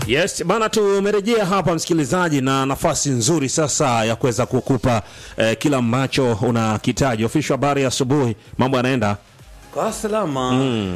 Yes bana, tumerejea hapa msikilizaji, na nafasi nzuri sasa ya kuweza kukupa eh, kila ambacho unakitaji. Ofisho habari ya asubuhi, mambo yanaenda, Kwa salama.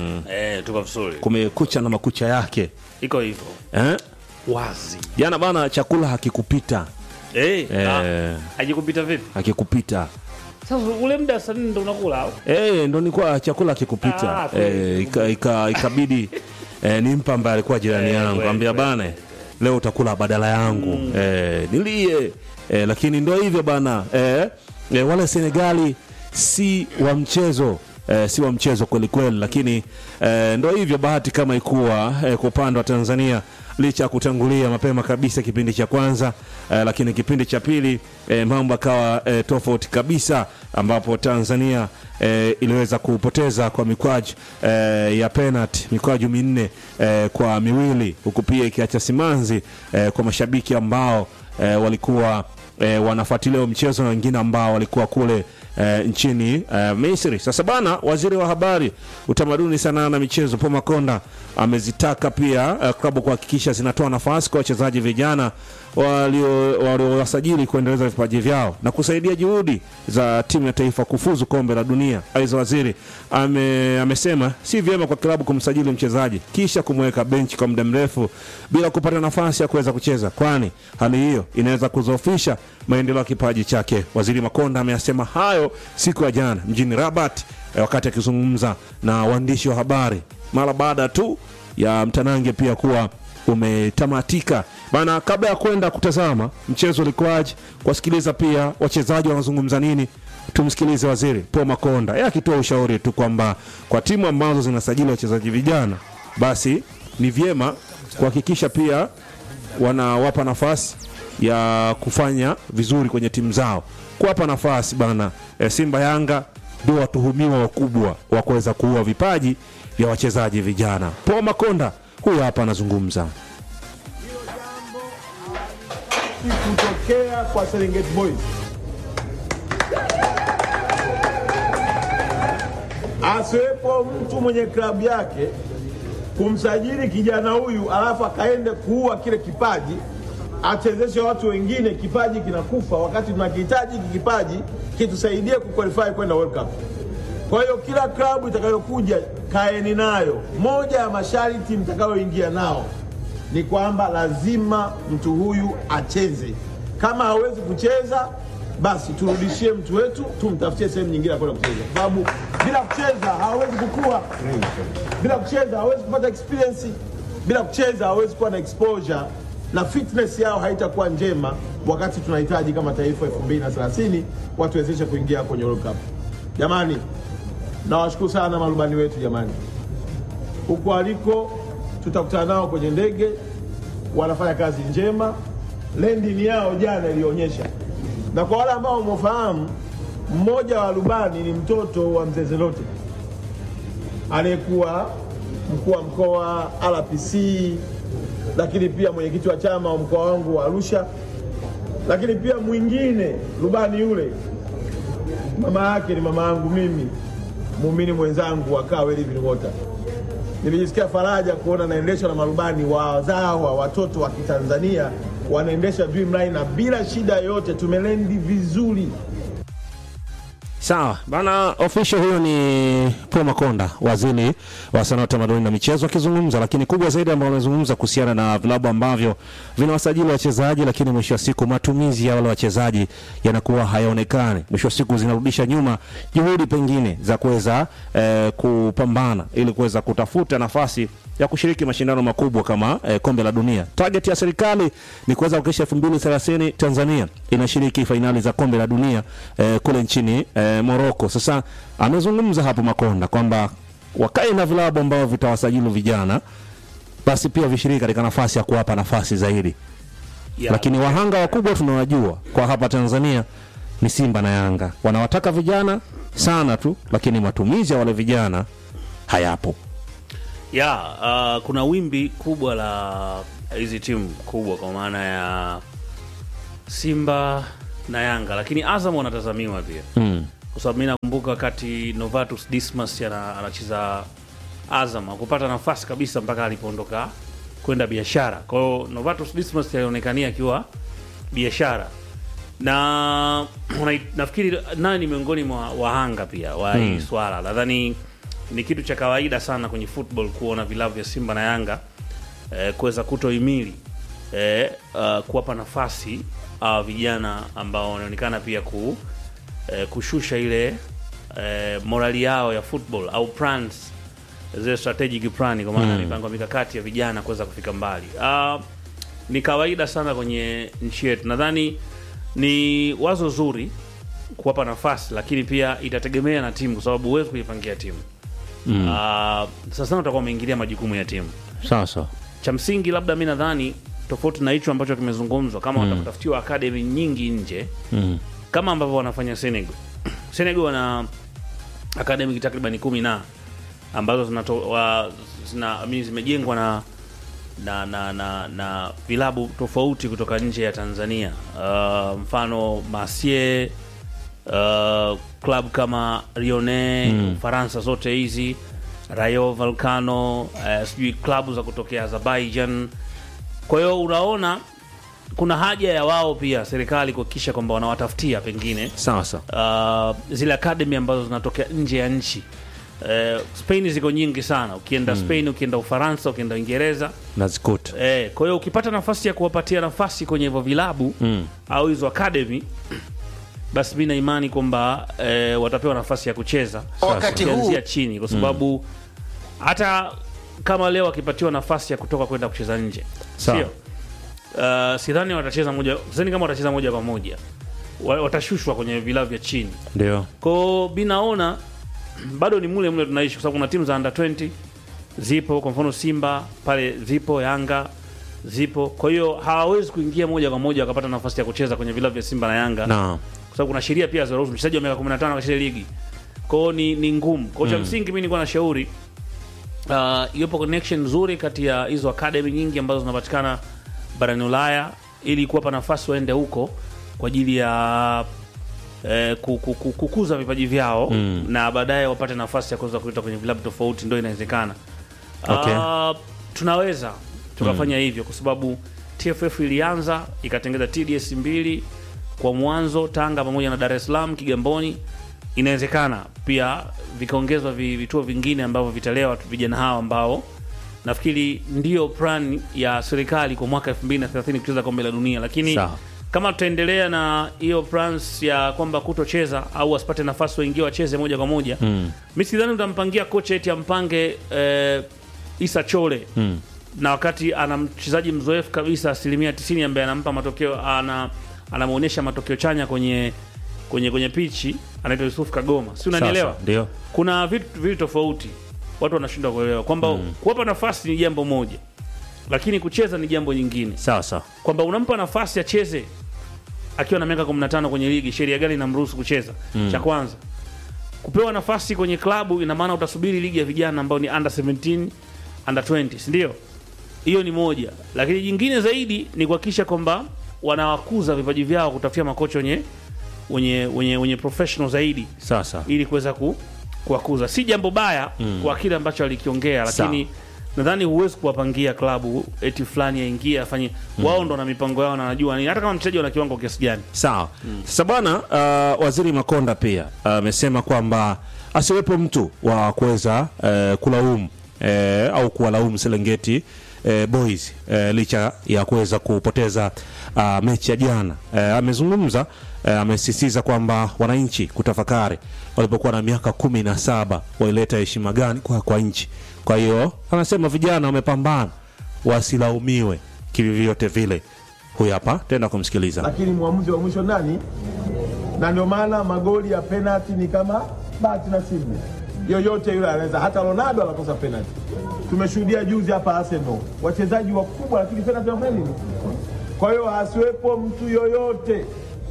Eh, tuko vizuri. kumekucha na makucha yake Iko hivyo. eh? Wazi. Jana bana, chakula hakikupita Eh, Eh. ah, hajikupita vipi? hakikupita Sasa ule muda saa nne ndo unakula au? Eh, ndo nilikuwa chakula kikupita Ah, kweli. eh, ika, ika, ikabidi eh, nimpa ambaye alikuwa jirani Eh, yangu kweli, ambia kweli. bana leo utakula badala yangu eh, nilie eh, lakini ndo hivyo bana eh, eh, wale Senegali si wa mchezo eh, si wa mchezo kweli kweli, lakini eh, ndo hivyo bahati kama ikuwa eh, kwa upande wa Tanzania licha ya kutangulia mapema kabisa kipindi cha kwanza eh, lakini kipindi cha pili eh, mambo akawa eh, tofauti kabisa ambapo Tanzania eh, iliweza kupoteza kwa mikwaju eh, ya penalty mikwaju minne eh, kwa miwili huku pia ikiacha simanzi eh, kwa mashabiki ambao eh, walikuwa eh, wanafuatilia huo mchezo na wengine ambao walikuwa kule eh, nchini eh, Misri. Sasa bana, waziri wa habari, utamaduni, sanaa na michezo Paul Makonda amezitaka pia eh, klabu kuhakikisha zinatoa nafasi kwa wachezaji vijana walio- waliowasajili kuendeleza vipaji vyao na kusaidia juhudi za timu ya taifa kufuzu kombe la dunia. Aidha, waziri ame, amesema si vyema kwa klabu kumsajili mchezaji kisha kumweka benchi kwa muda mrefu bila kupata nafasi ya kuweza kucheza, kwani hali hiyo inaweza kudhoofisha maendeleo ya kipaji chake. Waziri Makonda ameyasema hayo siku ya jana mjini Rabat eh, wakati akizungumza na waandishi wa habari mara baada tu ya mtanange pia kuwa umetamatika bana. Kabla ya kwenda kutazama mchezo ulikuwaje, kuwasikiliza pia wachezaji wanazungumza nini, tumsikilize waziri Paul Makonda yeye akitoa ushauri tu kwamba kwa timu ambazo zinasajili wachezaji vijana, basi ni vyema kuhakikisha pia wanawapa nafasi ya kufanya vizuri kwenye timu zao, kuwapa nafasi bana. E, Simba Yanga ndio watuhumiwa wakubwa wa kuweza kuua vipaji vya wachezaji vijana. Paul Makonda huyu hapa anazungumza. kutokea kwa Serengeti Boys. Asiwepo mtu mwenye klabu yake kumsajili kijana huyu alafu akaende kuua kile kipaji, achezeshe watu wengine, kipaji kinakufa, wakati tunakihitaji hiki kipaji kitusaidie kuqualify kwenda World Cup. Kwa hiyo kila klabu itakayokuja kaeni nayo, moja ya masharti mtakayoingia nao ni kwamba lazima mtu huyu acheze. Kama hawezi kucheza, basi turudishie mtu wetu, tumtafutie sehemu nyingine ya kwenda kucheza, kwa sababu bila kucheza hawezi kukua, bila kucheza hawezi kupata experience, bila kucheza hawezi kuwa na exposure na fitness yao haitakuwa njema, wakati tunahitaji kama taifa 2030 watuwezeshe kuingia kwenye World Cup. Jamani, nawashukuru sana marubani wetu jamani, huko aliko tutakutana nao kwenye ndege, wanafanya kazi njema. Landing yao jana ilionyesha, na kwa wale ambao mwafahamu, mmoja wa rubani ni mtoto wa mzee Zelote aliyekuwa mkuu wa mkoa RPC, lakini pia mwenyekiti wa chama wa mkoa wangu wa Arusha, lakini pia mwingine rubani yule mama yake ni mama yangu mimi, muumini mwenzangu wa Kaa Living Water. Nilijisikia faraja kuona naendeshwa na marubani wazawa watoto wa Kitanzania wanaendesha Dreamline na bila shida yoyote, tumelendi vizuri. Sawa bana, official huyo ni Paul Makonda, waziri wa sanaa, utamaduni na michezo akizungumza, lakini kubwa zaidi ambao amezungumza kuhusiana na vilabu ambavyo vinawasajili wachezaji, lakini mwisho wa siku matumizi ya wale wachezaji yanakuwa hayaonekani. Mwisho wa siku zinarudisha nyuma juhudi pengine za kuweza eh, kupambana ili kuweza kutafuta nafasi ya kushiriki mashindano makubwa kama eh, kombe la dunia. Target ya serikali ni kuweza kuhakikisha 2030 Tanzania inashiriki fainali za kombe la dunia eh, kule nchini eh, Morocco. Sasa amezungumza hapo Makonda kwamba wakae na vilabu ambavyo vitawasajili vijana, basi pia vishiriki katika nafasi ya kuwapa nafasi zaidi Ya. lakini wahanga wakubwa tunawajua kwa hapa Tanzania ni Simba na Yanga, wanawataka vijana sana tu, lakini matumizi ya wale vijana hayapo. ya uh, kuna wimbi kubwa la hizi timu kubwa kwa maana ya Simba na Yanga, lakini Azam wanatazamiwa pia Mm. kwa sababu mi nakumbuka wakati Novatus Dismas ana- anacheza Azam akupata nafasi kabisa mpaka alipoondoka kwenda biashara. Kwa hiyo Novatus Dismas alionekania akiwa biashara na una- nafikiri naye ni miongoni mwa wahanga pia wa hii swala. Nadhani ni kitu cha kawaida sana kwenye football kuona vilabu vya Simba na Yanga eh, kuweza kutohimili eh, uh, kuwapa nafasi uh, vijana ambao wanaonekana pia ku, eh, kushusha ile eh, morali yao ya football au plans zile strategic plan kwa maana mipango mikakati ya vijana kuweza kufika mbali. Uh, ni kawaida sana kwenye nchi yetu. Nadhani ni wazo zuri kuwapa nafasi, lakini pia itategemea na timu, kwa sababu huwezi kuipangia timu mm. Uh, sasa utakuwa umeingilia majukumu ya timu sawa sawa cha msingi labda mi nadhani tofauti na hicho ambacho kimezungumzwa kama watakutafutiwa akademi nyingi nje mm. kama ambavyo wanafanya Senegal. Senegal wana akademi takriban kumi na ambazo zinato, wa, zina, I mean, zimejengwa na na, na, na, na vilabu tofauti kutoka nje ya Tanzania. Uh, mfano Marseille, uh, club kama Lyonnais Ufaransa, zote hizi Rayo Vallecano, uh, sijui klabu za kutokea Azerbaijan. Kwa hiyo unaona kuna haja ya wao pia serikali kuhakikisha kwamba wanawatafutia pengine sawa sawa uh, zile academy ambazo zinatokea nje ya nchi. Uh, Spain ziko nyingi sana, ukienda Spain, ukienda Ufaransa, ukienda Uingereza nazikuta Eh, kwa hiyo ukipata nafasi ya kuwapatia nafasi kwenye hivyo vilabu Mm. au hizo academy basi mi na imani kwamba eh, watapewa nafasi ya kucheza Wakati huu- ukianzia chini, kwa sababu hata kama leo wakipatiwa nafasi ya kutoka kwenda kucheza nje, Sawa. sio uh, sidhani watacheza moja, sidhani kama watacheza moja kwa moja, Wa- watashushwa kwenye vilabu vya chini ndio kwao binaona bado ni mule mule tunaishi kwa sababu kuna timu za under 20 zipo kwa mfano simba pale zipo yanga zipo kwa hiyo hawawezi kuingia moja kwa moja wakapata nafasi ya kucheza kwenye vilabu vya simba na yanga na kwa sababu kuna sheria pia zinaruhusu mchezaji wa miaka 15 akacheza ligi kwao ni, ni ngumu kwao cha msingi mi nilikuwa na shauri uh, iwepo connection nzuri kati ya hizo academy nyingi ambazo zinapatikana barani ulaya ili kuwapa nafasi waende huko kwa ajili ya eh, ku- ku- ku- kukuza vipaji vyao Mm. na baadaye wapate nafasi ya kuweza kuita kwenye vilabu tofauti ndo inawezekana Okay. Ah, tunaweza tukafanya hivyo kwa sababu tff ilianza ikatengeza tds mbili kwa mwanzo tanga pamoja na dar es salaam kigamboni inawezekana pia vikaongezwa vi- vituo vingine ambavyo vitalea watu vijana hao ambao nafikiri ndio plan ya serikali kwa mwaka 2030 kucheza kombe la dunia lakini Sawa. kama tutaendelea na hiyo plans ya kwamba kutocheza au wasipate nafasi waingie wacheze moja kwa moja mm. mi sidhani utampangia kocha eti ampange eh, Isa Chole Mm. na wakati ana mchezaji mzoefu kabisa asilimia 90 ambaye anampa matokeo ana anamwonyesha matokeo chanya kwenye kwenye kwenye pichi anaitwa Yusuf Kagoma, si unanielewa? Sasa, ndio Kuna vitu vitu tofauti watu wanashindwa kuelewa kwamba kuwapa nafasi ni jambo moja, lakini kucheza ni jambo nyingine, sawa sawa kwamba unampa nafasi acheze akiwa na miaka 15 kwenye ligi, sheria gani inamruhusu kucheza? Cha kwanza kupewa nafasi kwenye klabu, ina maana utasubiri ligi ya vijana ambao ni under 17 under 20, si ndio? Hiyo ni moja, lakini jingine zaidi ni kuhakikisha kwamba wanawakuza vipaji vyao, kutafutia makocha wenye wenye wenye, wenye professional zaidi sawa sawa ili kuweza ku, kuwakuza. Si jambo baya kwa kile ambacho alikiongea, lakini nadhani huwezi kuwapangia klabu eti fulani aingie afanye. Wao ndo na mipango yao na wanajua nini, hata kama mchezaji wana kiwango kiasi gani. sawa sasa bwana uh, waziri makonda pia amesema kwamba asiwepo mtu wa kuweza uh, kulaumu uh, au kuwalaumu serengeti uh, boys uh, licha ya kuweza kupoteza uh, mechi ya jana uh, amezungumza uh, amesisitiza kwamba wananchi kutafakari walipokuwa na miaka kumi na saba waileta heshima gani kwa, kwa nchi kwa hiyo anasema vijana wamepambana wasilaumiwe kivyovyote vile huyu hapa tenda kumsikiliza lakini mwamuzi wa mwisho nani? Na ndio maana magoli ya penalti ni kama bahati nasibu, yoyote yule anaweza, hata Ronaldo anakosa penalti. Tumeshuhudia juzi hapa Arsenal wachezaji wakubwa, lakini penalti wafanya nini? Kwa hiyo asiwepo mtu yoyote,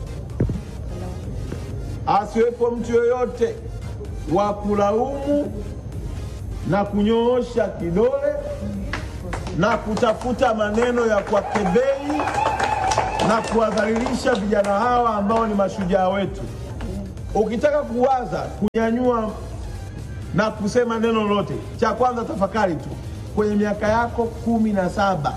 asiwepo mtu yoyote wa kulaumu na kunyoosha kidole na kutafuta maneno ya kuwakebei na kuwadhalilisha vijana hawa ambao ni mashujaa wetu. Ukitaka kuwaza kunyanyua na kusema neno lolote, cha kwanza tafakari tu kwenye miaka yako kumi na saba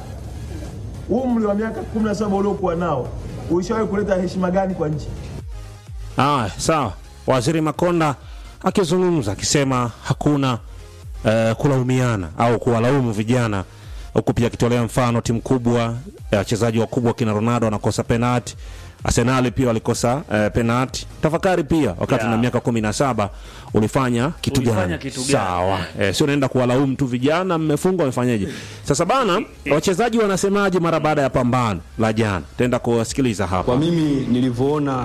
umri wa miaka kumi na saba uliokuwa nao ulishawahi kuleta heshima gani kwa nchi? Aya, sawa. Waziri Makonda akizungumza akisema hakuna eh, kulaumiana au kuwalaumu vijana, huku pia akitolea mfano timu kubwa eh, wachezaji wakubwa kina Ronaldo wanakosa penalti, Arsenali pia walikosa eh, penalti. Tafakari pia wakati Yeah. na miaka kumi na saba ulifanya kitu Ulifanya gani? kitu gani? Sawa, eh, sio naenda kuwalaumu tu vijana, mmefungwa wamefanyaje? Sasa bana, wachezaji wanasemaje mara baada ya pambano la jana? Tenda kuwasikiliza hapa. Kwa mimi nilivyoona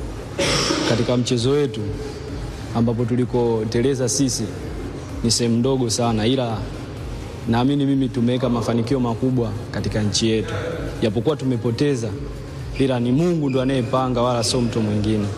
katika mchezo wetu ambapo tulikoteleza sisi ni sehemu ndogo sana, ila naamini mimi tumeweka mafanikio makubwa katika nchi yetu, japokuwa tumepoteza, ila ni Mungu ndo anayepanga, wala sio mtu mwingine.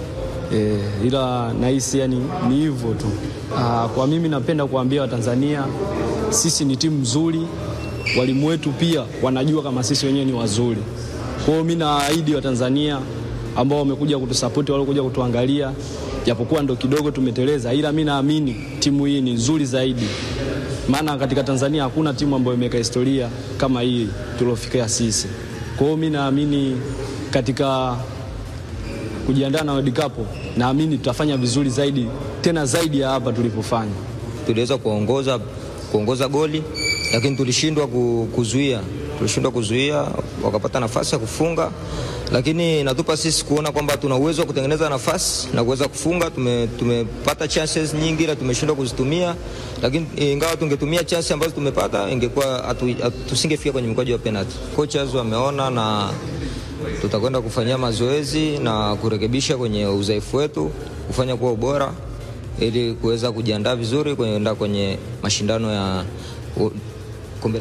E, ila nahisi yani ni hivyo tu. Aa, kwa mimi napenda kuambia Watanzania sisi ni timu nzuri, walimu wetu pia wanajua kama sisi wenyewe ni wazuri. Kwa hiyo mimi naahidi Watanzania ambao wamekuja kutusapoti, waliokuja kutuangalia, japokuwa ndo kidogo tumeteleza, ila mi naamini timu hii ni nzuri zaidi, maana katika Tanzania hakuna timu ambayo imeweka historia kama hii tuliofikia sisi. Kwa hiyo mi naamini katika kujiandaa na World Cup, naamini tutafanya vizuri zaidi, tena zaidi ya hapa tulipofanya. tuliweza kuongoza kuongoza goli lakini tulishindwa ku- kuzuia tulishindwa kuzuia wakapata nafasi ya kufunga lakini natupa sisi kuona kwamba tuna uwezo wa kutengeneza nafasi na kuweza kufunga tume, tumepata chances nyingi ila tumeshindwa kuzitumia lakini ingawa tungetumia chances ambazo tumepata ingekuwa hatu- hatu- tusingefika kwenye mkwaju wa penalty coaches wameona na tutakwenda kufanyia mazoezi na kurekebisha kwenye udhaifu wetu kufanya kuwa ubora ili kuweza kujiandaa vizuri kuenda kwenye mashindano ya u- kombe la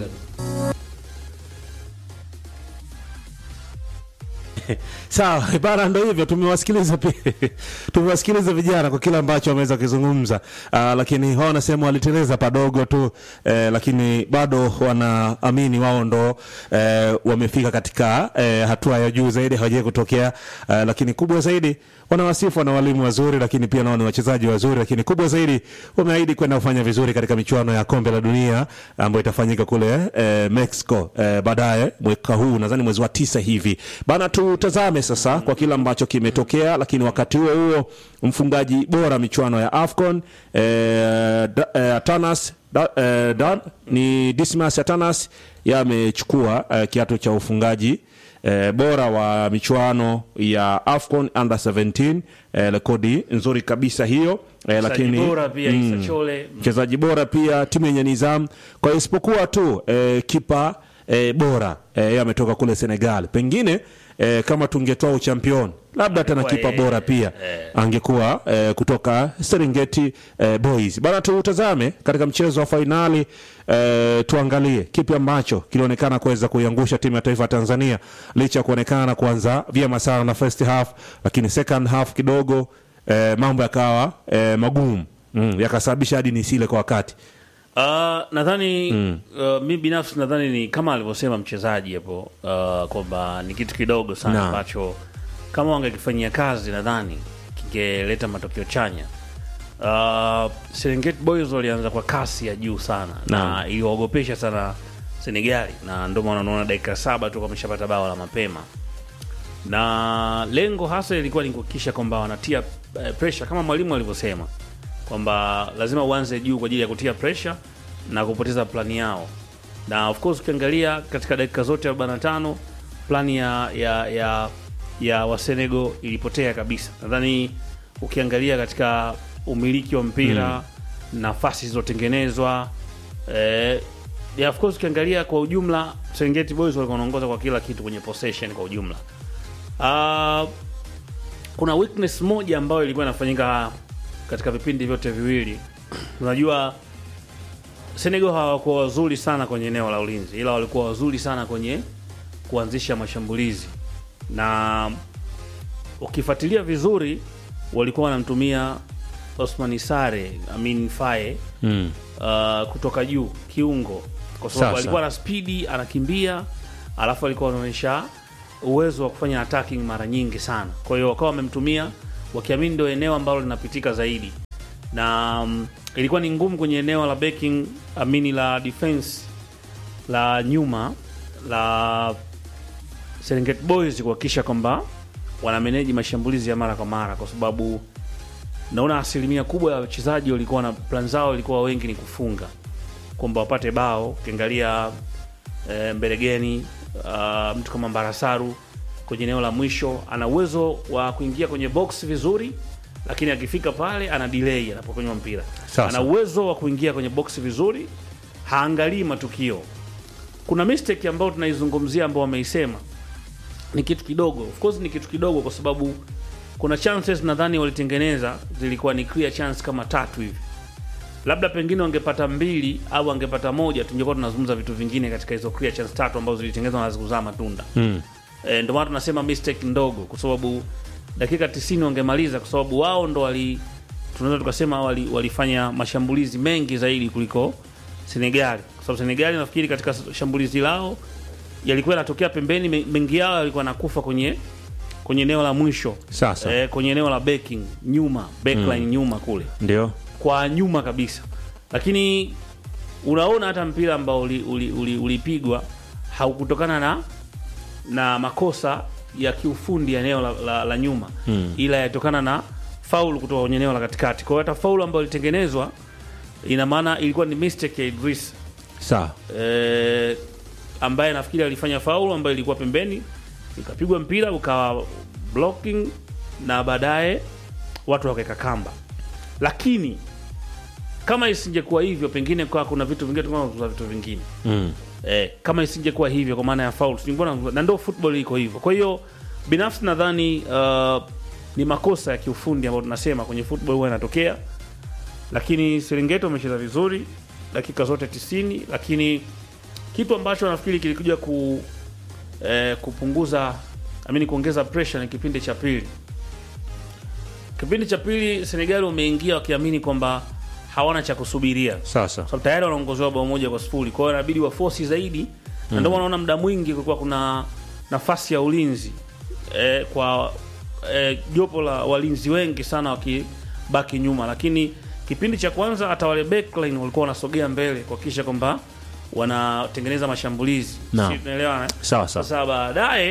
Sawa bana, ndo hivyo, tumewasikiliza pia tumewasikiliza vijana kwa kile ambacho wameweza kuzungumza. Uh, lakini wao wanasema waliteleza padogo tu eh, lakini bado wanaamini wao ndo eh, wamefika katika eh, hatua ya juu zaidi, hawajai kutokea eh, lakini kubwa zaidi wanawasifu wana walimu wazuri, lakini pia nao ni wachezaji wazuri, lakini kubwa zaidi wameahidi kwenda kufanya vizuri katika michuano ya kombe la dunia ambayo itafanyika kule eh, Mexico eh, baadaye mwaka huu, nadhani mwezi wa tisa hivi bana. Tutazame sasa kwa kile ambacho kimetokea, lakini wakati huo huo mfungaji bora michuano ya AFCON eh, da, eh, Atanas da, eh, da, ni Dismas Atanas yamechukua eh, kiatu cha ufungaji eh, bora wa michuano ya AFCON under 17 eh, rekodi nzuri kabisa hiyo eh, lakini bora pia Issa Chole mchezaji bora pia timu yenye nidhamu. Kwa hiyo isipokuwa tu eh, kipa eh, bora eh, yeye ametoka kule Senegal. Pengine eh, kama tungetoa uchampion labda tena Angekuwa kipa yeye, bora pia eh. angekuwa eh, kutoka Serengeti eh, Boys. Bana, tutazame katika mchezo wa fainali eh, tuangalie kipi ambacho kilionekana kuweza kuiangusha timu ya taifa ya Tanzania licha ya kuonekana kuanza vyema sana na first half, lakini second half kidogo eh, mambo yakawa eh, magumu mm, yakasababisha hadi nisile kwa wakati. Uh, nadhani uh, mi binafsi nadhani ni kama alivyosema mchezaji hapo uh, kwamba ni kitu kidogo sana Naam. ambacho kama wangekifanyia kazi nadhani kingeleta matokeo chanya. Uh, Serengeti Boys walianza kwa kasi ya juu sana na Naam. iliwaogopesha sana Senegali, na ndio maana unaona dakika saba tu wameshapata bao la mapema, na lengo hasa ilikuwa ni kuhakikisha kwamba wanatia eh, pressure kama mwalimu alivyosema kwamba lazima uanze juu kwa ajili ya kutia pressure na kupoteza plani yao, na of course ukiangalia katika dakika zote 45 plani ya ya ya, ya Wasenego ilipotea kabisa. Nadhani ukiangalia katika umiliki wa mpira nafasi zilizotengenezwa eh, ya of course ukiangalia kwa ujumla Serengeti Boys walikuwa wanaongoza kwa kila kitu kwenye possession kwa ujumla. Ah, kuna weakness moja ambayo ilikuwa inafanyika katika vipindi vyote viwili. Unajua Senegal hawakuwa wazuri sana kwenye eneo la ulinzi, ila walikuwa wazuri sana kwenye kuanzisha mashambulizi, na ukifuatilia vizuri walikuwa wanamtumia Osman Sare Amin Faye Mm. uh, kutoka juu kiungo, kwa sababu Sasa. alikuwa na spidi, anakimbia, alafu alikuwa anaonyesha uwezo wa kufanya attacking mara nyingi sana. Kwa hiyo wakawa wamemtumia wakiamini ndio eneo ambalo linapitika zaidi, na um, ilikuwa ni ngumu kwenye eneo la backing amini la defense la nyuma la Serengeti Boys kuhakikisha kwamba wanameneji mashambulizi ya mara kwa mara, kwa sababu naona asilimia kubwa ya wachezaji walikuwa na plan zao ilikuwa wengi ni kufunga, kwamba wapate bao. Ukiangalia e, Mberegeni uh, mtu kama Mbarasaru kwenye eneo la mwisho ana uwezo wa kuingia kwenye box vizuri, lakini akifika pale ana delay anapokonywa mpira. Sasa. Ana uwezo wa kuingia kwenye box vizuri, haangalii matukio. Kuna mistake ambayo tunaizungumzia ambao wameisema ni kitu kidogo, of course ni kitu kidogo, kwa sababu kuna chances nadhani walitengeneza zilikuwa ni clear chance kama tatu hivi, labda pengine wangepata mbili au wangepata moja, tungekuwa tunazungumza vitu vingine katika hizo clear chance tatu ambazo zilitengenezwa na zikuzaa matunda Mm. e, ndio maana tunasema mistake ndogo, kwa sababu dakika 90 wangemaliza, kwa sababu wao ndo wali tunaweza tukasema wali, walifanya mashambulizi mengi zaidi kuliko Senegali, kwa sababu Senegali nafikiri katika shambulizi lao yalikuwa yanatokea pembeni, me- mengi yao yalikuwa nakufa kwenye kwenye eneo la mwisho Sasa. e, kwenye eneo la backing nyuma, backline nyuma kule Ndio. kwa nyuma kabisa, lakini unaona hata mpira ambao ulipigwa uli, uli, ulipigwa haukutokana na na makosa ya kiufundi ya eneo la, la, la nyuma Mm. ila yatokana na faul kutoka kwenye eneo la katikati. Kwa hiyo hata faul ambayo ilitengenezwa ina maana ilikuwa ni mistake ya Idris Sawa. eh, ambaye nafikiri alifanya faul ambayo ilikuwa pembeni, ikapigwa mpira ukawa blocking na baadaye watu wakaweka kamba, lakini kama isingekuwa hivyo, pengine kwa kuna vitu vingine tungekuwa vitu vingine Mm. eh, kama isingekuwa hivyo kwa maana ya foul tungekuwa na- na ndio football iko hivyo. Kwa hiyo binafsi nadhani uh, ni makosa ya kiufundi ambayo tunasema kwenye football huwa yanatokea, lakini Serengeti wamecheza vizuri dakika zote 90, lakini kitu ambacho nafikiri kilikuja ku eh, kupunguza amini kuongeza pressure ni kipindi cha pili. Kipindi cha pili Senegal wameingia wakiamini kwamba hawana cha kusubiria Sasa. sababu tayari wanaongozewa bao moja kwa sifuri. Kwa hiyo inabidi wafosi zaidi, na ndio maana unaona muda mwingi kulikuwa kuna nafasi ya ulinzi eh, kwa eh, jopo la walinzi wengi sana wakibaki nyuma, lakini kipindi cha kwanza hata wale backline walikuwa wanasogea mbele kuhakikisha kwamba wanatengeneza mashambulizi. Naam. Sisi tunaelewana eh? Sawa sawa. Sasa baadaye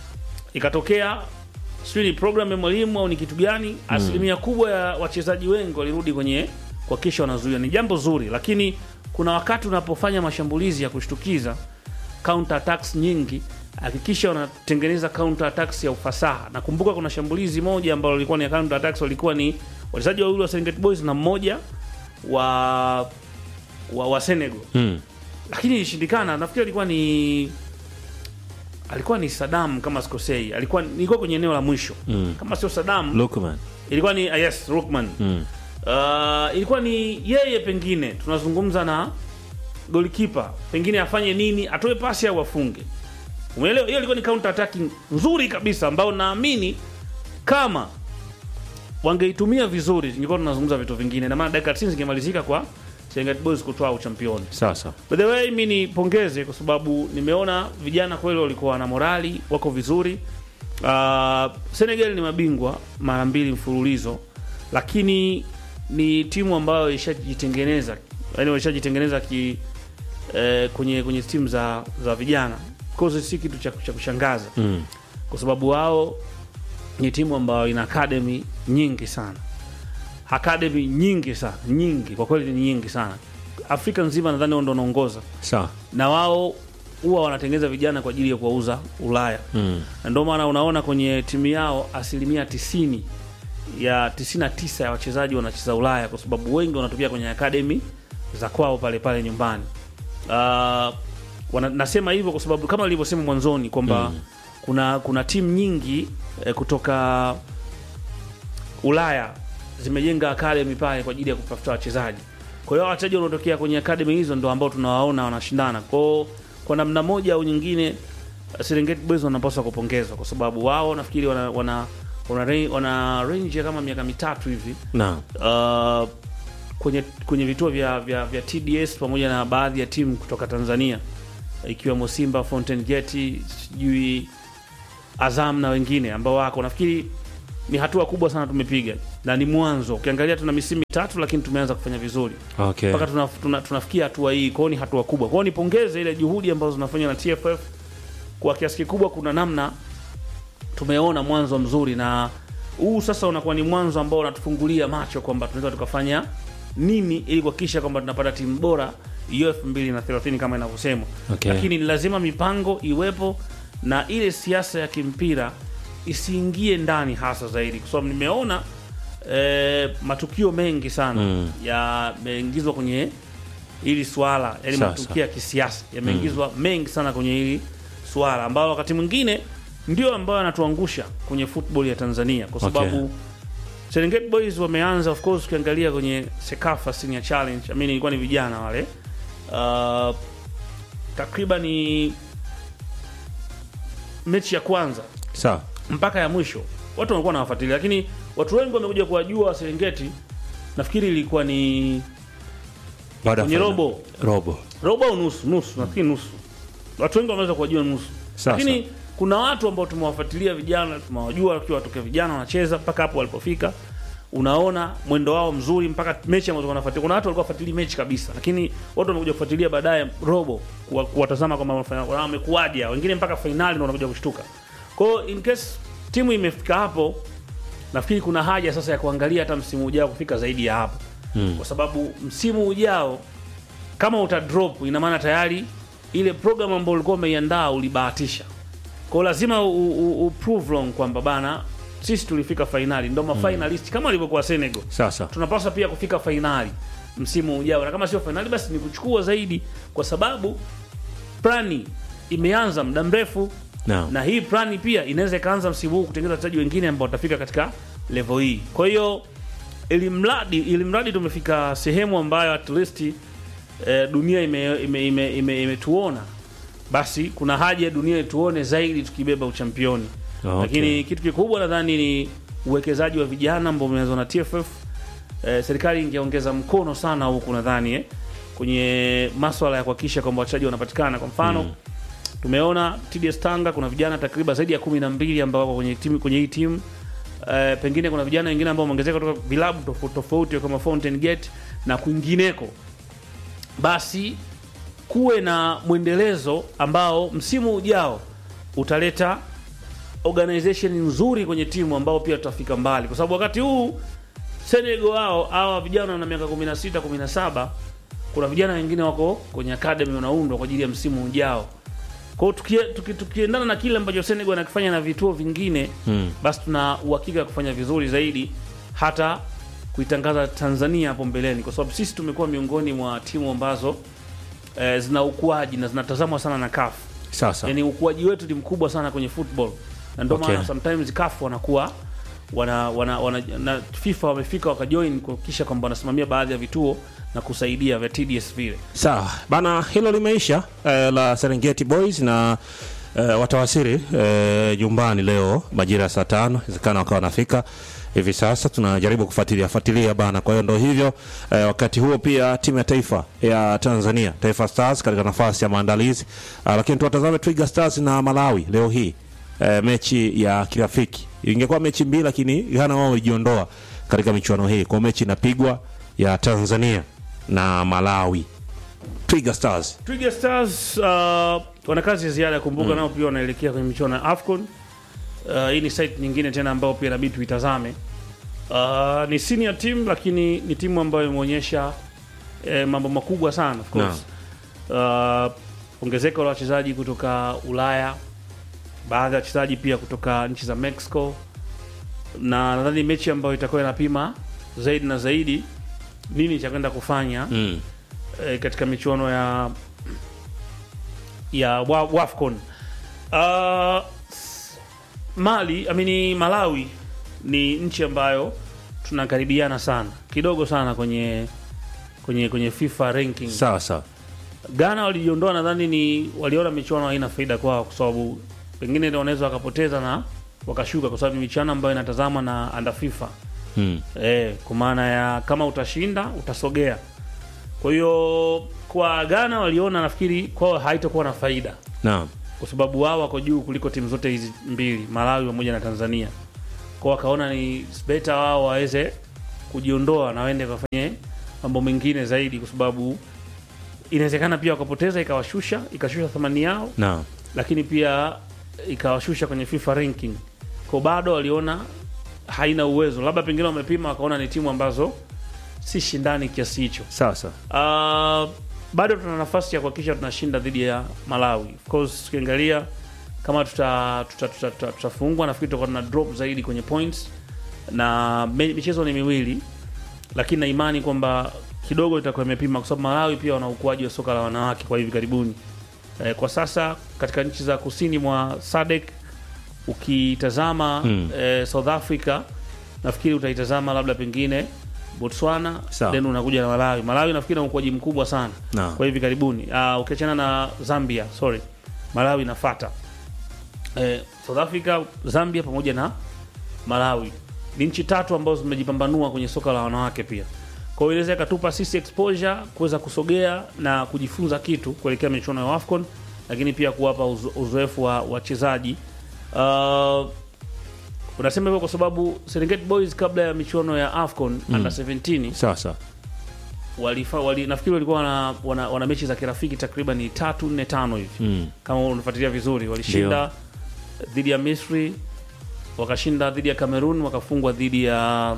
ikatokea sijui ni program ya mwalimu au ni kitu gani, asilimia kubwa ya wachezaji wengi walirudi kwenye kuhakikisha wanazuia. Ni jambo zuri, lakini kuna wakati unapofanya mashambulizi ya kushtukiza counter attacks nyingi, hakikisha unatengeneza counter attacks ya ufasaha. Nakumbuka kuna shambulizi moja ambalo lilikuwa ni counter attacks, walikuwa ni wachezaji wawili wa Serengeti Boys na mmoja wa wa, wa Senegal Mm. lakini ilishindikana. Nafikiri alikuwa ni alikuwa ni Saddam kama sikosei, alikuwa nilikuwa kwenye eneo la mwisho Mm. kama sio Saddam, Lukman. ilikuwa ni ah, yes Rukman Mm. uh, ilikuwa ni yeye, pengine tunazungumza na golikipa, pengine afanye nini, atoe pasi au afunge. Umeelewa? Hiyo ilikuwa ni counter attacking nzuri kabisa, ambao naamini kama wangeitumia vizuri, ingekuwa tunazungumza vitu vingine, na maana dakika 90 zingemalizika kwa Serengeti Boys kutoa uchampioni. Sasa. By the way, mi nipongeze kwa sababu nimeona vijana kweli walikuwa na morali, wako vizuri. Uh, Senegal ni mabingwa mara mbili mfululizo, lakini ni timu ambayo ishajitengeneza, yani walishajitengeneza ki eh, kwenye kwenye timu za za vijana. Of course si kitu cha, cha kushangaza Mm. kwa sababu wao ni timu ambayo ina academy nyingi sana, academy nyingi sana, nyingi kwa kweli, ni nyingi sana. Afrika nzima nadhani wao ndio wanaongoza, Sawa. na wao huwa wanatengeneza vijana kwa ajili ya kuwauza Ulaya, Mm. na ndio maana unaona kwenye timu yao asilimia 90 ya 99 ya wachezaji wanacheza Ulaya, kwa sababu wengi wanatokea kwenye academy za kwao pale pale nyumbani. Uh, wana, nasema hivyo kwa sababu kama nilivyosema mwanzoni kwamba kuna kuna timu nyingi eh, kutoka Ulaya zimejenga academy pale kwa ajili ya kutafuta wachezaji. Kwa hiyo wachezaji wanaotokea kwenye academy hizo ndo ambao tunawaona wanashindana. Kwa hiyo kwa namna moja au nyingine Serengeti Boys wanapaswa kupongezwa kwa sababu wao nafikiri wana wana wana, ra- wana range ya kama miaka mitatu hivi Naam. uh, kwenye kwenye vituo vya, vya, vya TDS pamoja na baadhi ya timu kutoka Tanzania ikiwemo Simba, Fountain Gate, sijui Azam na wengine ambao wako. Nafikiri ni hatua kubwa sana tumepiga. na ni mwanzo. Ukiangalia tuna misimu mitatu, lakini tumeanza kufanya vizuri Okay. mpaka tuna, tuna, tunafikia hatua hii. Kwao ni hatua kubwa. Kwao nipongeze ile juhudi ambazo zinafanywa na TFF kwa kiasi kikubwa. Kuna namna tumeona mwanzo mzuri, na huu sasa unakuwa ni mwanzo ambao unatufungulia macho kwamba tunaweza tukafanya nini ili kuhakikisha kwamba tunapata timu bora hiyo 2030 kama inavyosemwa. Okay. Lakini ni lazima mipango iwepo na ile siasa ya kimpira isiingie ndani hasa zaidi, kwa sababu nimeona eh, matukio mengi sana Mm. yameingizwa kwenye hili swala, yani Sasa. matukio ya kisiasa yameingizwa mengi sana kwenye hili swala, ambayo wakati mwingine ndio ambayo yanatuangusha kwenye football ya Tanzania, kwa Okay. sababu Serengeti Boys wameanza of course, ukiangalia kwenye Sekafa Senior Challenge, I mean ilikuwa ni vijana wale uh, takriban ni mechi ya kwanza Sawa. mpaka ya mwisho watu walikuwa wanawafuatilia, lakini watu wengi wamekuja kuwajua Serengeti, nafikiri ilikuwa ni Baada ya kwenye final. robo Robo. robo au nusu nusu, nafikiri nusu. Watu wengi wameweza kuwajua nusu, Sawa, lakini kuna watu ambao tumewafuatilia vijana, tumewajua wakiwa watokea vijana wanacheza mpaka hapo walipofika. Unaona mwendo wao mzuri mpaka mechi ambazo wanafuatilia. Kuna watu walikuwa wafuatilia mechi kabisa, lakini watu wamekuja kufuatilia baadaye robo, kuwa- kuwatazama kwamba wanafanya- wamekuwaje, hao. wengine mpaka fainali ndio wanakuja kushtuka. Kwa hiyo in case timu imefika hapo, nafikiri kuna haja sasa ya kuangalia hata msimu ujao kufika zaidi ya hapo Mm. kwa sababu msimu ujao kama uta drop ina maana tayari ile program ambayo ulikuwa umeiandaa ulibahatisha. Kwa hiyo lazima u, u, u prove wrong kwamba bana sisi tulifika fainali ndo mafinalist kama walivyokuwa Senegal. Sasa. Tunapaswa pia kufika fainali msimu ujao, na kama sio fainali basi ni kuchukua zaidi, kwa sababu plani imeanza muda mrefu Naam. na hii plani pia inaweza ikaanza msimu huu kutengeneza wachezaji wengine ambao watafika katika level hii. Kwa hiyo ili mradi ili mradi tumefika sehemu ambayo at least eh, dunia imetuona ime, ime, ime, imetuona, basi kuna haja ya dunia ituone zaidi tukibeba uchampioni. Okay. Lakini kitu kikubwa nadhani ni uwekezaji wa vijana ambao umeanzwa na TFF. Eh, serikali ingeongeza mkono sana huku nadhani eh, kwenye maswala ya kuhakikisha kwamba wachezaji wanapatikana. Kwa mfano tumeona TDS Tanga kuna vijana takriban zaidi ya kumi na mbili ambao wako kwenye timu kwenye hii timu. Eh, pengine kuna vijana wengine ambao wameongezeka kutoka vilabu tofauti tofauti kama Fountain Gate na kwingineko, basi kuwe na mwendelezo ambao msimu ujao utaleta organization nzuri kwenye timu ambao pia tutafika mbali, kwa sababu wakati huu Senegal hao hawa vijana na miaka 16 17, kuna vijana wengine wako kwenye academy wanaundwa kwa ajili ya msimu ujao. Kwa hiyo tukie- tuki- tukiendana na kile ambacho Senegal anakifanya na vituo vingine Mm. basi tuna uhakika wa kufanya vizuri zaidi hata kuitangaza Tanzania hapo mbeleni, kwa sababu sisi tumekuwa miongoni mwa timu ambazo eh, zina ukuaji na zinatazamwa sana na CAF. Sasa. Yani ukuaji wetu ni mkubwa sana kwenye football, na ndio Okay. maana sometimes CAF wanakuwa wana, wana, wana, na FIFA wamefika wakajoin kuhakikisha kwamba wanasimamia baadhi ya vituo na kusaidia vya TDS vile. Sawa bana, hilo limeisha eh, la Serengeti Boys na eh, watawasili eh, nyumbani leo majira ya saa tano, inawezekana wakawa wanafika hivi sasa. Tunajaribu kufuatilia fuatilia bana. Kwa hiyo ndo hivyo eh, wakati huo pia timu ya taifa ya Tanzania Taifa Stars katika nafasi ya maandalizi ah, lakini tuwatazame Twiga Stars na Malawi leo hii eh, mechi ya kirafiki. Ingekuwa mechi mbili, lakini Ghana wao walijiondoa katika michuano hii, kwa mechi inapigwa ya Tanzania na Malawi. Twiga Stars. Twiga Stars uh, wana kazi ya ziada. Kumbuka nao pia wanaelekea kwenye michuano ya AFCON. Uh, hii ni site nyingine tena ambayo pia inabidi tuitazame. Uh, ni senior team lakini ni timu ambayo imeonyesha eh, mambo makubwa sana of course. Uh, ongezeko la wachezaji kutoka Ulaya, baadhi ya wachezaji pia kutoka nchi za Mexico, na nadhani mechi ambayo itakuwa inapima zaidi na zaidi nini cha kwenda kufanya Mm. eh, katika michuano ya ya wa- WAFCON. Uh, s- Mali, I mean Malawi ni nchi ambayo tunakaribiana sana kidogo sana kwenye kwenye kwenye FIFA ranking. Sawa sawa. Ghana walijiondoa, nadhani ni waliona michuano haina faida kwao, kwa sababu pengine ndio wanaweza wakapoteza na wakashuka, kwa sababu ni michuano ambayo inatazama na under FIFA Mm. eh, kwa maana ya kama utashinda utasogea. Kwa hiyo kwa Ghana waliona, nafikiri kwao haitakuwa na faida, Naam. kwa sababu wao wako juu kuliko timu zote hizi mbili, Malawi pamoja na Tanzania. kwa wakaona ni better wao waweze kujiondoa na waende kafanye mambo mengine zaidi, kwa sababu inawezekana pia wakapoteza ikawashusha ikashusha thamani yao, Naam. lakini pia ikawashusha kwenye FIFA ranking. Kwa bado waliona haina uwezo, labda pengine wamepima wakaona ni timu ambazo si shindani kiasi hicho. Sasa Uh, bado tuna nafasi ya kuhakikisha tunashinda dhidi ya Malawi. Of course tukiangalia kama tuta tuta, tuta, tuta, tutafungwa nafikiri tutakuwa tuna drop zaidi kwenye points na me, michezo ni miwili, lakini na imani kwamba kidogo itakuwa imepima, kwa sababu Malawi pia wana ukuaji wa soka la wanawake kwa hivi karibuni. Eh, kwa sasa katika nchi za kusini mwa SADC ukitazama Mm. eh, South Africa nafikiri utaitazama labda pengine Botswana Sawa. then unakuja na Malawi. Malawi nafikiri na ukuaji mkubwa sana Naam. kwa hivi karibuni. Uh, ukiachana na Zambia, sorry, Malawi inafata. Eh, South Africa, Zambia pamoja na Malawi ni nchi tatu ambazo zimejipambanua kwenye soka la wanawake pia. Kwa hiyo inaweza ikatupa sisi exposure kuweza kusogea na kujifunza kitu kuelekea michuano ya AFCON, lakini pia kuwapa uzo- uzoefu wa wachezaji uh, unasema hivyo kwa sababu Serengeti Boys kabla ya michuano ya AFCON under 17 sasa walifa, wali, nafikiri walikuwa wana, wana, wana mechi za kirafiki takriban tatu nne tano hivi mm. kama unafuatilia vizuri walishinda dhidi ya Misri wakashinda dhidi ya Cameroon wakafungwa dhidi ya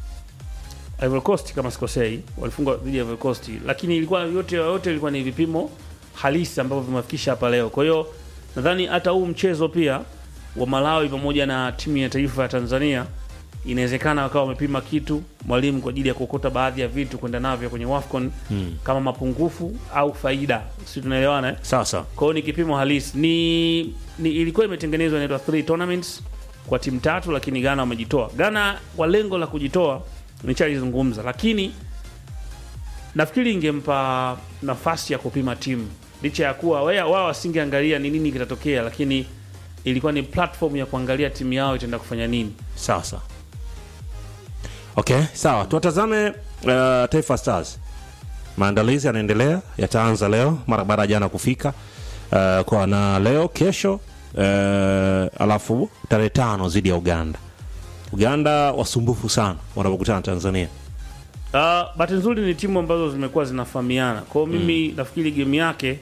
Ivory Coast kama sikosei walifungwa dhidi ya Ivory Coast lakini ilikuwa yote yote ilikuwa ni vipimo halisi ambavyo vimefikisha hapa leo kwa hiyo nadhani hata huu mchezo pia wa Malawi pamoja na timu ya taifa ya Tanzania inawezekana wakawa wamepima kitu mwalimu kwa ajili ya kuokota baadhi ya vitu kwenda navyo kwenye WAFCON Mm. kama mapungufu au faida si tunaelewana eh? sasa kwa hiyo ni kipimo halisi ni, ni ilikuwa imetengenezwa inaitwa three tournaments kwa timu tatu lakini ghana wamejitoa ghana kwa lengo la kujitoa nishalizungumza lakini nafikiri ingempa nafasi ya kupima timu licha ya kuwa wea- wao wasingeangalia ni nini kitatokea lakini ilikuwa ni platform ya kuangalia timu yao itaenda kufanya nini sasa okay sawa tuwatazame uh, taifa stars maandalizi yanaendelea yataanza leo mara baada ya jana kufika uh, kwa na leo kesho uh, alafu tarehe tano dhidi ya uganda uganda wasumbufu sana wanapokutana na tanzania Uh, bahati nzuri ni timu ambazo zimekuwa zinafahamiana kwao mimi nafikiri game yake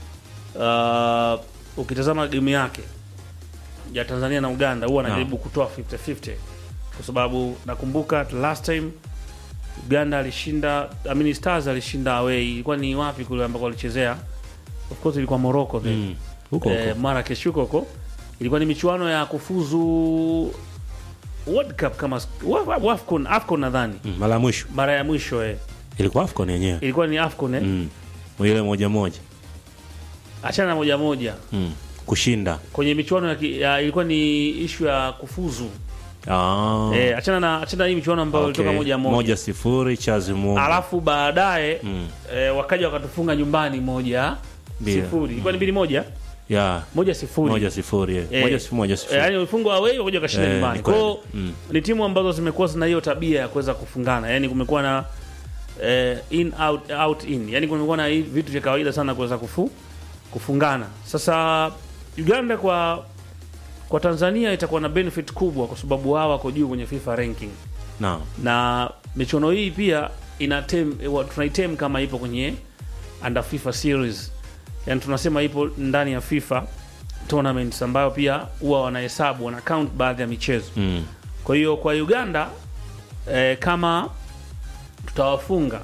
uh, ukitazama game yake ya tanzania na uganda huwa anajaribu kutoa 50-50 kwa sababu nakumbuka last time uganda alishinda I mean stars alishinda away ilikuwa ni wapi kule ambako walichezea of course ilikuwa morocco then Mm. huko huko eh, Marrakesh huko huko ilikuwa ni michuano ya kufuzu World Cup kama wa- wa- Afcon, Afcon nadhani Mm, mara ya mwisho mara ya mwisho eh. ilikuwa afcon yenyewe ilikuwa ni Afcon eh. mm. ile moja moja achana na moja moja mm. kushinda kwenye michuano ya, ki- ya ilikuwa ni ishu ya kufuzu ah. eh, achana na achana na hii michuano ambayo okay. ilitoka moja moja, moja sifuri chazi mungu alafu baadaye Mm. eh, wakaja wakatufunga nyumbani moja Mbili. sifuri ilikuwa ni mbili moja ya moja sifuri moja sifuri eh. Eh, moja sifuri moja sifuri Eh, yaani walifungwa away wakuja wakashinda Eh, nyumbani ni kweli. kwao Mm. ni timu ambazo zimekuwa zina hiyo tabia ya kuweza kufungana yani kumekuwa na eh, in out out in yani kumekuwa na hii vitu vya kawaida sana kuweza kufu, kufungana sasa uganda kwa kwa tanzania itakuwa na benefit kubwa kwa sababu wao wako juu kwenye fifa ranking naam na michuano hii pia ina tem, wa- tunaitem kama ipo kwenye under FIFA series, yani tunasema ipo ndani ya FIFA tournaments ambayo pia huwa wanahesabu wana count baadhi ya michezo. mm. Kwa hiyo kwa Uganda eh, kama tutawafunga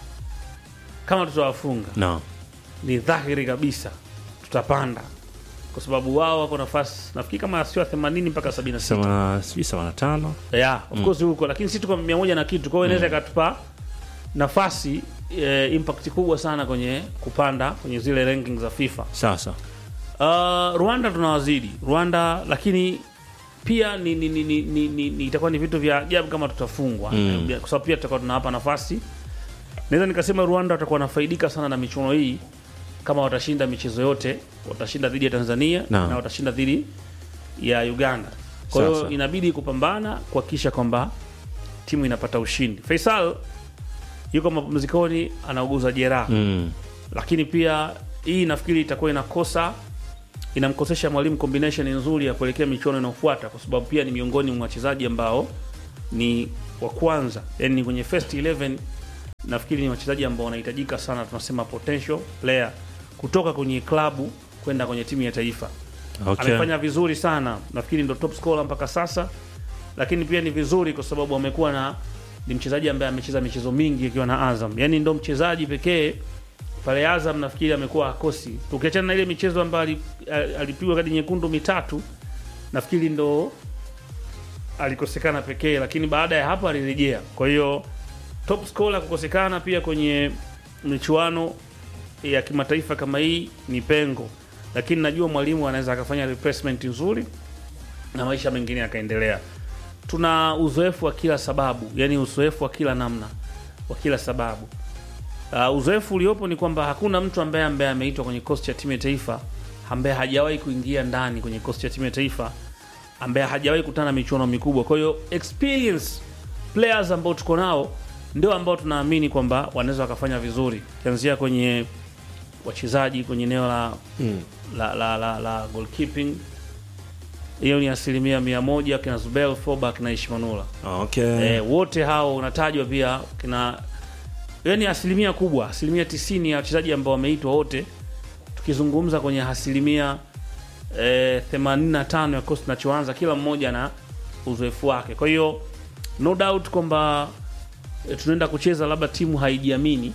kama tutawafunga naam ni dhahiri kabisa tutapanda, kwa sababu wao wako nafasi nafikiri kama sio 80 mpaka 76 sema sijui sabini na tano yeah, of course huko lakini sisi tuko mia moja na kitu kwa hiyo inaweza ikatupa nafasi eh, impact kubwa sana kwenye kupanda kwenye zile ranking za FIFA. sasa Uh, Rwanda tunawazidi Rwanda, lakini pia ni, ni, ni, ni, ni, ni, ni itakuwa ni vitu vya ajabu kama tutafungwa Mm. kwa sababu pia tutakuwa tunawapa nafasi. Naweza nikasema Rwanda watakuwa wanafaidika sana na michuano hii kama watashinda michezo yote, watashinda dhidi ya Tanzania Naam. na watashinda dhidi ya Uganda. Kwa hiyo Sasa. inabidi kupambana kuhakikisha kwamba timu inapata ushindi. Faisal yuko mapumzikoni, anauguza jeraha mm. lakini pia hii nafikiri itakuwa inakosa inamkosesha mwalimu combination nzuri ya kuelekea michuano inayofuata, kwa sababu pia ni miongoni mwa wachezaji ambao ni wa kwanza, yani kwenye first 11 nafikiri ni wachezaji ambao wanahitajika sana, tunasema potential player kutoka kwenye klabu kwenda kwenye timu ya taifa. Okay. Amefanya vizuri sana, nafikiri ndo top scorer mpaka sasa, lakini pia ni vizuri kwa sababu amekuwa na ni mchezaji ambaye amecheza michezo mingi akiwa na Azam, yani ndo mchezaji pekee pale Azam nafikiri amekuwa akosi, tukiachana na ile michezo ambayo ali- ali- alipigwa kadi nyekundu mitatu, nafikiri ndo alikosekana pekee, lakini baada ya hapo alirejea. Kwa hiyo top scorer kukosekana pia kwenye michuano ya kimataifa kama hii ni pengo, lakini najua mwalimu anaweza akafanya replacement nzuri na maisha mengine yakaendelea. Tuna uzoefu wa kila sababu, yani uzoefu wa kila namna wa kila sababu. Uh, uzoefu uliopo ni kwamba hakuna mtu ambaye ambaye ameitwa kwenye kikosi cha timu ya taifa ambaye hajawahi kuingia ndani kwenye kikosi cha timu ya taifa ambaye hajawahi kutana na michuano mikubwa. Kwa hiyo experience players ambao tuko nao ndio ambao tunaamini kwamba wanaweza wakafanya vizuri, kianzia kwenye wachezaji kwenye eneo la, la, la, la, la goalkeeping hiyo ni asilimia mia moja kina Zubel Foba kina Ishmanula Okay. eh, wote hao unatajwa pia kina yani asilimia kubwa asilimia tisini ya wachezaji ambao wameitwa wote tukizungumza kwenye asilimia eh, 85 ya kosi tunachoanza kila mmoja na uzoefu wake kwa hiyo no doubt kwamba eh, tunaenda kucheza labda timu haijiamini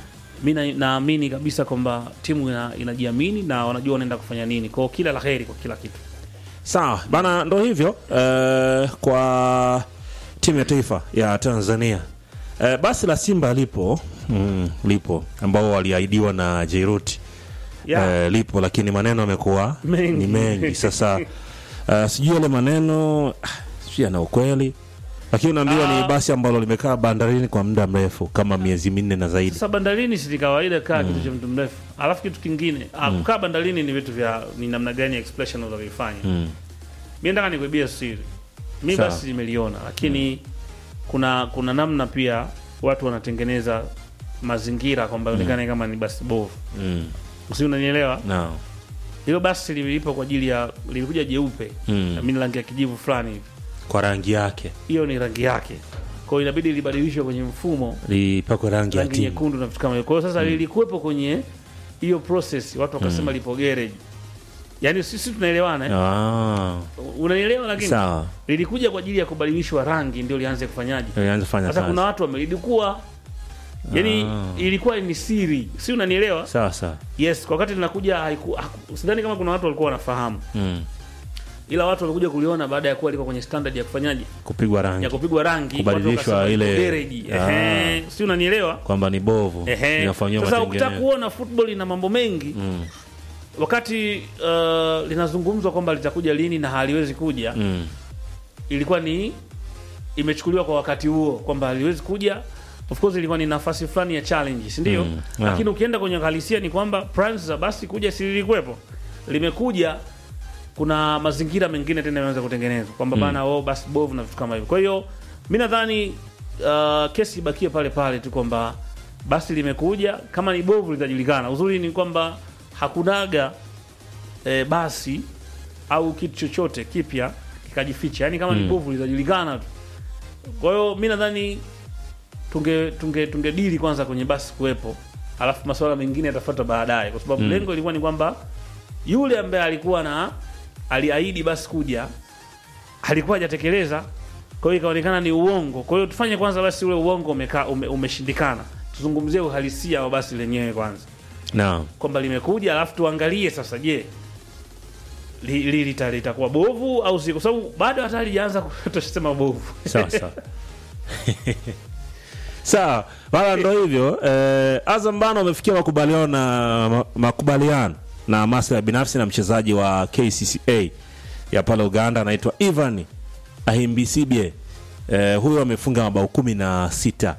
mi na- naamini kabisa kwamba timu ina, inajiamini na wanajua wanaenda kufanya nini kwao kila la heri kwa kila kitu Sawa bana, ndo hivyo eh, kwa timu ya taifa ya Tanzania eh, basi la Simba lipo mm, lipo ambao waliahidiwa na Jairut Yeah. eh, lipo, lakini maneno yamekuwa Mengi. ni mengi sasa. eh, sijui yale maneno ah, sijui yana ukweli, lakini unaambiwa Ah. ni basi ambalo limekaa bandarini kwa muda mrefu kama miezi minne na zaidi. Sasa bandarini si ni kawaida kaa kitu cha mtu mrefu. Alafu kitu kingine, mm. kukaa bandarini ni vitu vya ni namna gani ya expression unavyofanya. Mm. Mimi nataka nikuibia siri. Mimi Sawa. basi nimeliona, lakini kuna kuna namna pia watu wanatengeneza mazingira kwamba ionekane kama ni basi bovu. Mm. Usi unanielewa? No. Hilo basi lilipo kwa ajili ya lilikuja jeupe. Mm. Na mimi rangi ya kijivu fulani hivi. Kwa rangi yake Hiyo ni rangi yake. Kwa hiyo inabidi libadilishwe kwenye mfumo lipakwe rangi ya rangi timu. nyekundu na vitu kama hivyo. Kwa hiyo sasa lilikuwepo kwenye hiyo process, watu wakasema lipo garage. Yaani sisi tunaelewana eh? Ah, Unanielewa lakini sawa. lilikuja kwa ajili ya kubadilishwa rangi ndio lianze kufanyaje. Ilianza kufanya Sasa kazi. kuna watu wamelidukua. Yaani Ah. ilikuwa ni siri. Si unanielewa? Sawa sawa. Yes, kwa wakati linakuja haiku, haku- sidhani kama kuna watu walikuwa wanafahamu. Mm. Ila watu walikuja kuliona baada ya kuwa liko kwenye standard ya kufanyaje? Kupigwa rangi. Ya kupigwa rangi, Kubadilishwa watu wakasema ile- liko garage. Ah. Ehe, si unanielewa? kwamba ni bovu Ehe. inafanyiwa Sasa ukitaka matengenezo. kuona football ina mambo mengi Mm, wakati uh, linazungumzwa kwamba litakuja lini na haliwezi kuja mm, ilikuwa ni imechukuliwa kwa wakati huo kwamba haliwezi kuja of course ilikuwa ni nafasi fulani ya challenge si ndio Mm, lakini ukienda kwenye uhalisia ni kwamba plans za basi kuja si lilikuwepo limekuja kuna mazingira mengine tena yameanza kutengenezwa kwamba bana oh, basi bovu na vitu kama hivyo kwa hiyo mi nadhani uh, kesi ibakie pale pale tu kwamba basi limekuja kama ni bovu litajulikana uzuri ni kwamba hakunaga eh, basi au kitu chochote kipya kikajificha yani kama ni Mm. bovu litajulikana tu kwa hiyo mi nadhani tunge tunge tungedili kwanza kwenye basi kuwepo alafu masuala mengine yatafuata baadaye kwa sababu Mm. lengo ilikuwa ni kwamba yule ambaye alikuwa na aliahidi basi kuja alikuwa hajatekeleza kwa hiyo ikaonekana ni uongo kwa hiyo tufanye kwanza basi ule uongo umeka, ume, umeshindikana tuzungumzie uhalisia wa basi lenyewe kwanza naam kwamba limekuja alafu tuangalie sasa je li- li- lita- litakuwa bovu au si kwa sababu bado hata halijaanza tusema bovu sawa sawa sawa wala ndo hivyo eh, Azam bana wamefikia makubaliano na ma- makubaliano na maslahi binafsi na mchezaji wa KCCA ya pale Uganda anaitwa Ivan Ahimbisibye eh, huyo amefunga mabao kumi na sita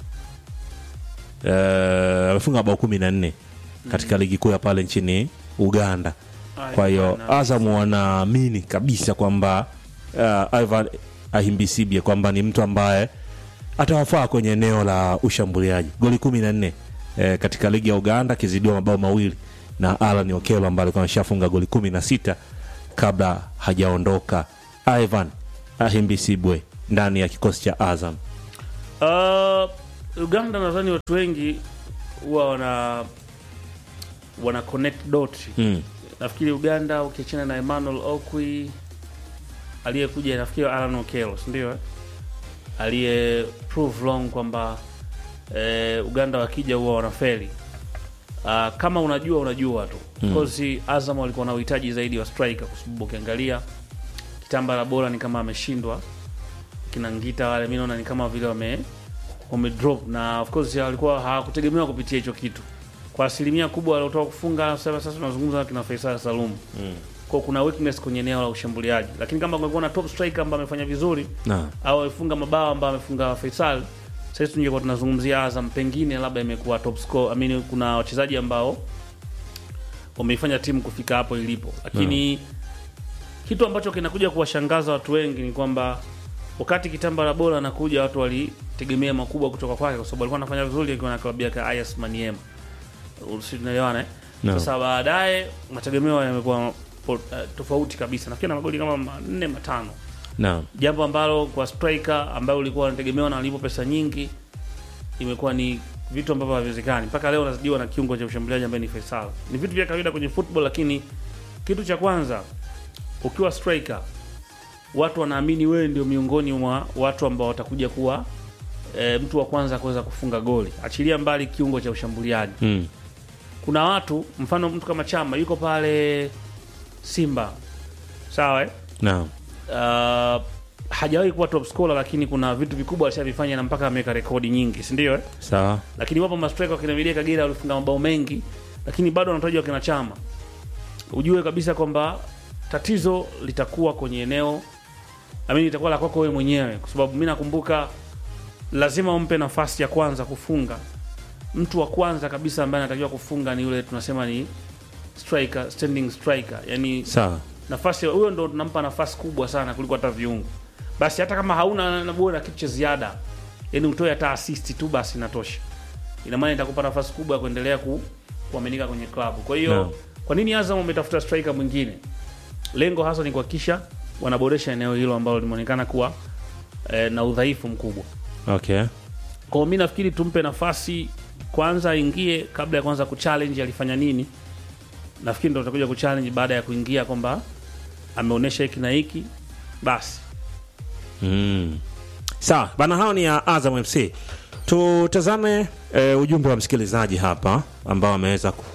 eh, amefunga mabao kumi na nne katika ligi kuu ya pale nchini Uganda kwa hiyo Azam wanaamini kabisa kwamba uh, Ivan Ahimbisibye kwamba ni mtu ambaye atawafaa kwenye eneo la ushambuliaji. Goli kumi na nne eh, katika ligi ya Uganda akizidiwa mabao mawili na Alan Okello ambaye alikuwa ameshafunga goli kumi na sita kabla hajaondoka Ivan Ahimbisibwe ndani ya kikosi cha Azam. Uh, Uganda nadhani watu wengi huwa wana wana connect dot. Mm. Nafikiri Uganda ukiachana na Emmanuel Okwi aliyekuja, nafikiri Alan Okello, si ndio? eh? Aliye prove wrong kwamba eh, Uganda wakija huwa wanafeli. Uh, kama unajua unajua tu because Azam walikuwa na uhitaji zaidi wa striker, kwa sababu ukiangalia kitambala bora ni kama ameshindwa kina Ngita wale, mimi naona ni kama vile wame wame drop, na of course walikuwa hawakutegemewa kupitia hicho kitu kwa asilimia kubwa waliotoka kufunga. Sasa sasa tunazungumza na kina Faisal Salum mm. kwa kuna weakness kwenye eneo la ushambuliaji, lakini kama kungekuwa na top striker ambaye amefanya vizuri Na au amefunga mabao ambayo amefunga Faisal, sasa tungekuwa tunazungumzia Azam, pengine labda imekuwa top score. I mean, kuna wachezaji ambao wameifanya timu kufika hapo ilipo, lakini kitu ambacho kinakuja kuwashangaza watu wengi ni kwamba wakati Kitambala bora anakuja, watu walitegemea makubwa kutoka kwake, kwa sababu alikuwa anafanya vizuri akiwa na klabu yake AS Maniema, si tunaelewana eh? No. Sasa baadaye mategemeo yamekuwa po- uh, tofauti kabisa, nafikiri na magoli kama manne matano na jambo ambalo kwa striker ambayo ulikuwa unategemewa na alipo pesa nyingi imekuwa ni vitu ambavyo haviwezekani mpaka leo. Unazidiwa na kiungo cha ushambuliaji ambaye ni Faisal. Ni vitu vya kawaida kwenye football, lakini kitu cha kwanza, ukiwa striker, watu wanaamini wewe ndio miongoni mwa watu ambao watakuja kuwa e, mtu wa kwanza kuweza kufunga goli, achilia mbali kiungo cha ushambuliaji mm. kuna watu mfano mtu kama Chama yuko pale Simba, sawa eh? na uh, hajawahi kuwa top scorer, lakini kuna vitu vikubwa alishavifanya na mpaka ameweka rekodi nyingi, si ndio eh? sawa Lakini wapo mastreka wakina Milia Kagera walifunga mabao mengi, lakini bado wanatajwa wakina Chama. Ujue kabisa kwamba tatizo litakuwa kwenye eneo amini, litakuwa la kwako wewe mwenyewe, kwa sababu mi nakumbuka lazima umpe nafasi ya kwanza kufunga. Mtu wa kwanza kabisa ambaye anatakiwa kufunga ni yule tunasema ni striker, standing striker, yani sawa nafasi huyo ndo tunampa nafasi kubwa sana kuliko hata viungo. Basi hata kama hauna na kitu cha ziada, yani utoe hata assist tu, basi inatosha. Ina maana itakupa nafasi kubwa ya kuendelea ku, kuaminika kwenye klabu. Kwa hiyo Naam. kwa nini Azam umetafuta striker mwingine? Lengo hasa ni kuhakikisha wanaboresha eneo hilo ambalo limeonekana kuwa eh, na udhaifu mkubwa. okay Kwa hiyo mi nafikiri tumpe nafasi kwanza aingie kabla ya kwanza kuchallenge alifanya nini. Nafikiri ndo tutakuja kuchallenge baada ya kuingia kwamba ameonyesha hiki na hiki basi. Mm. Sawa bana, hao ni ya Azam FC. Tutazame e, ujumbe wa msikilizaji hapa ambao ameweza ku...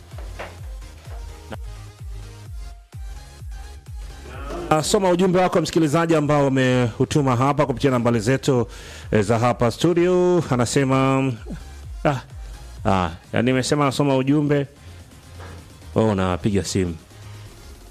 Ah, soma ujumbe wako msikilizaji ambao umeutuma hapa kupitia nambari zetu e, za hapa studio. Anasema ah, ah, yani nimesema nasoma ujumbe oh, napiga simu